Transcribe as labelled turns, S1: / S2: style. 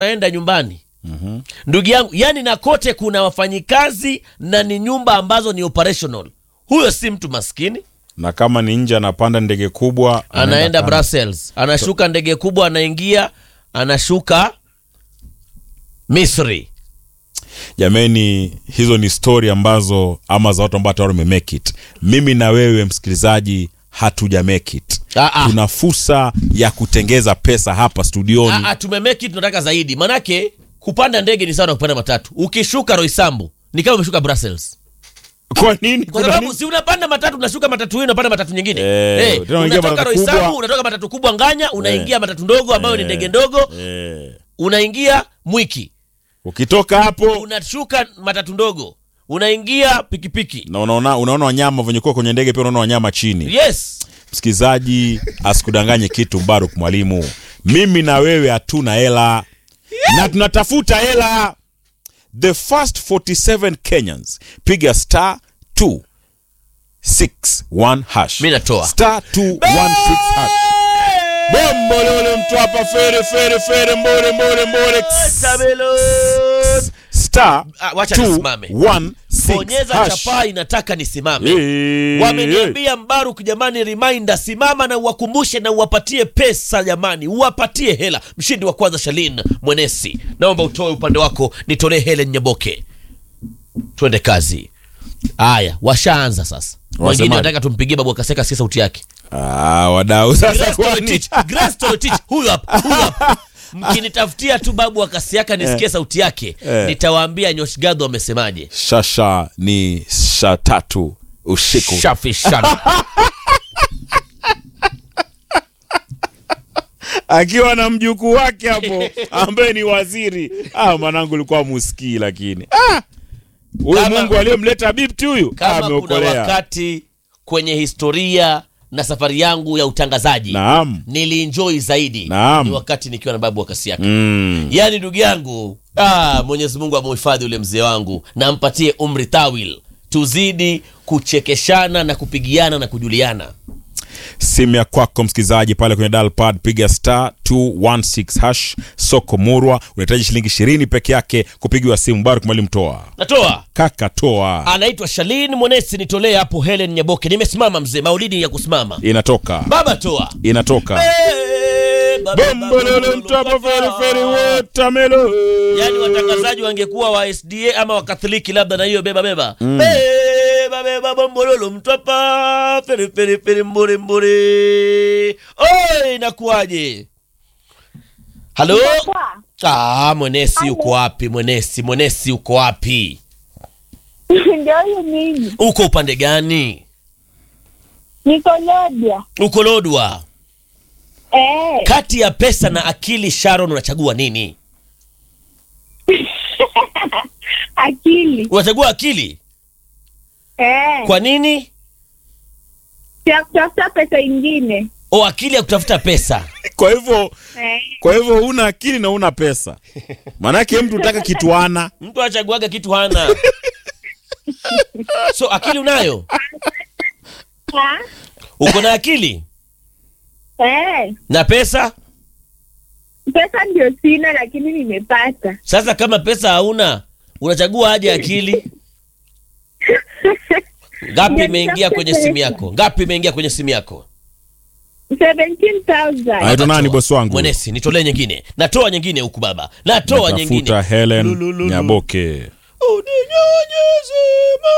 S1: naenda nyumbani ndugu yangu yani na kote kuna wafanyikazi na ni nyumba ambazo ni operational huyo si mtu maskini
S2: na kama ni nje anapanda ndege kubwa
S1: anaenda
S2: Canada.
S1: brussels anashuka ndege kubwa anaingia anashuka misri
S2: jameni hizo ni stori ambazo ama za watu ambao tayari wamemake it mimi na wewe msikilizaji hatuja make it
S1: Ah, ah.
S2: tuna fursa ya kutengeza pesa hapa studioni
S1: Ah, ah, tumemeki tunataka zaidi manake kupanda ndege ni sawa na kupanda matatu ukishuka roisambu ni kama umeshuka brussels
S2: kwa nini
S1: kwa
S2: Kuna
S1: sababu
S2: nini?
S1: si unapanda matatu unashuka matatu hii unapanda matatu nyingine
S2: Eh,
S1: Eh,
S2: tena unaingia
S1: unatoka
S2: matatu
S1: roisambu
S2: kubwa.
S1: unatoka matatu kubwa nganya unaingia matatu ndogo ambayo ni ndege ndogo
S2: Eh,
S1: unaingia mwiki
S2: ukitoka hapo
S1: unashuka matatu ndogo unaingia pikipiki
S2: na unaona unaona wanyama venye kuwa kwenye ndege pia unaona wanyama chini
S1: yes
S2: msikilizaji asikudanganye kitu mbaruk mwalimu mimi na wewe hatuna hela na tunatafuta hela the first 47 kenyans piga star 261 hash
S1: Mi natoa.
S2: star 216 hash bombo lole mtu hapa fere fere fere mbore mbore mbore star
S1: Ah, wacha nisimame.
S2: 216
S1: bonyeza
S2: hash.
S1: chapaa inataka nisimame
S2: Eh,
S1: wameniambia mbaruk jamani reminder simama na uwakumbushe na uwapatie pesa jamani uwapatie hela mshindi wa kwanza shalin mwenesi naomba utoe upande wako nitolee helen nyaboke twende kazi haya washaanza sasa mwingine
S2: Wasemaje?
S1: nataka tumpigie babu akaseka sikia sauti yake
S2: Ah, wadau sasa
S1: Grace
S2: kwani
S1: Torotich, Grace Torotich, huyu hapa huyu hapa mkinitafutia tu babu akasiaka nisikie sauti yake
S2: Eh.
S1: nitawaambia nyoshgadho amesemaje
S2: shasha ni sha tatu usiku
S1: shafi sana
S2: akiwa na mjukuu wake hapo ambaye ni waziri ah, mwanangu ulikuwa muskii lakini Ah! huyu
S1: Kama-
S2: mungu aliyemleta bibti huyu
S1: kama kuna
S2: ameokolea
S1: wakati kwenye historia na safari yangu ya utangazaji
S2: naam
S1: nilienjoy zaidi
S2: Naam.
S1: ni wakati nikiwa na babu wa kasi yake
S2: mm.
S1: yaani ndugu yangu ah, mwenyezi mungu amuhifadhi ule mzee wangu na ampatie umri tawil tuzidi kuchekeshana na kupigiana na kujuliana
S2: simu ya kwako msikilizaji pale kwenye dalpad piga star 216 hash soko murwa unahitaji shilingi ishirini peke yake kupigiwa simu barak mwalimu toa
S1: natoa
S2: kaka toa
S1: anaitwa shalin mwenesi nitolee hapo helen nyaboke nimesimama mzee maulidi ya kusimama
S2: inatoka
S1: baba toa
S2: inatoka
S1: Eh, baba, baba,
S2: bombololo
S1: baba,
S2: mtapa
S1: baba.
S2: feriferi watamelo
S1: yaani watangazaji wangekuwa wa sda ama wakatholiki labda na hiyo beba beba beba beba bombololo mtwapa feriferiferi mburi mburi oi inakuwaje halo ah, mwenesi uko wapi mwenesi mwenesi uko wapi
S3: ndio huyu mimi
S1: uko upande gani
S3: niko Lodya.
S1: uko lodwa
S3: Eh,
S1: kati ya pesa na akili sharon unachagua nini
S3: akili
S1: unachagua akili
S3: eh,
S1: kwa nini
S3: ya kutafuta pesa ingine
S1: o akili ya kutafuta pesa
S2: kwa hivyo
S3: eh,
S2: kwa hivyo una akili na una pesa maanake mtu utaka kitu ana
S1: mtu achaguaga kitu hana so akili unayo
S3: ha?
S1: uko na akili
S3: eh,
S1: na pesa
S3: pesa ndio sina lakini nimepata
S1: sasa kama pesa hauna unachagua aje akili ngapi
S3: Ndio
S1: imeingia
S3: nitafute
S1: kwenye simu
S3: pesa.
S1: yako ngapi imeingia kwenye simu yako
S3: 17,000
S2: Anaitwa nani
S1: Natoa.
S2: bosi wangu
S1: mwenesi nitolee nyingine natoa nyingine huku baba natoa nyingine
S2: tafuta helen
S1: Lulululu.
S2: nyaboke
S1: uninyonyeze